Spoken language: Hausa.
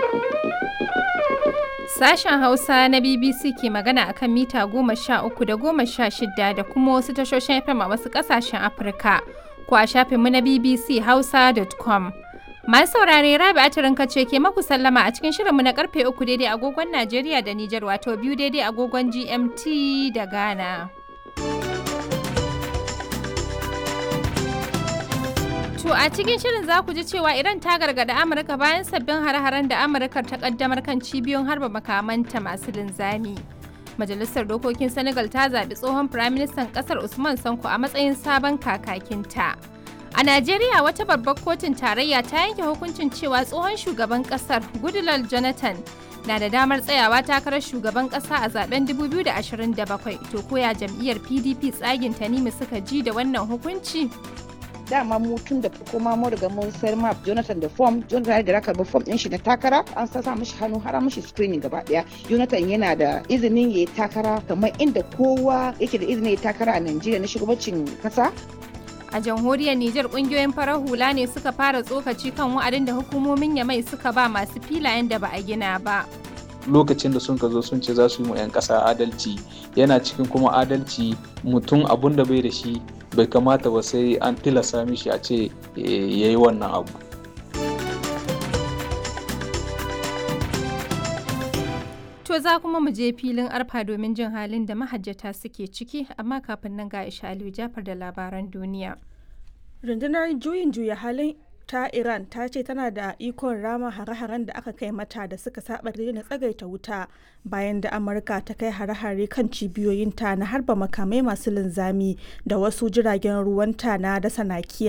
Sashen Hausa na BBC ke magana akan mita goma sha uku da goma sha shida da kuma wasu tashoshin FM a wasu ƙasashen Afirka ko a shafinmu na BBC Hausa.com. Masu saurare Rabi Atirinka ce ke maku sallama a cikin shirinmu na karfe uku daidai agogon Najeriya da Nijar wato biyu daidai agogon GMT da Ghana. To a cikin shirin za ku ji cewa Iran ta gargada Amurka bayan sabbin hare-haren da Amurka ta kaddamar kan cibiyoyin harba makamanta masu linzami. Majalisar Dokokin Senegal ta zaɓi tsohon Firaministan ƙasar Usman Sanko a matsayin sabon kakakinta. A Najeriya wata babbar kotun tarayya ta yanke hukuncin cewa tsohon shugaban ƙasar Goodluck Jonathan na da damar tsayawa takarar shugaban ƙasa a zaben 2027 to koya jam'iyyar PDP tsagin Tanimu suka ji da wannan hukunci. dama mu tun da farko ma mu riga mun sayar ma Jonathan da form Jonathan da raka ba form din shi na takara an sa sa mishi hannu har mishi screening gaba daya Jonathan yana da izinin yayi takara kamar inda kowa yake da izinin yayi takara a Najeriya na shugabancin kasa A jamhuriyar Nijar kungiyoyin farar hula ne suka fara tsokaci kan wa'adin da hukumomin Yamai suka ba masu filayen da ba a gina ba. lokacin da sun ka zo sun ce za su yi mu 'yan ƙasa adalci yana cikin kuma adalci mutum abun da bai da shi bai kamata ba sai an tilasta mishi a ce ya yi wannan abu To za kuma mu je filin arfa domin jin halin da mahajjata suke ciki amma kafin nan ga Aisha Aliyu Jafar da labaran duniya. rundunar juyin juya halin ta iran ta ce tana da ikon rama hare-haren da aka kai mata da suka saba daina tsagaita wuta bayan da amurka ta kai hare-hare kan cibiyoyinta na harba makamai masu linzami da wasu jiragen ruwanta na dasa nakiya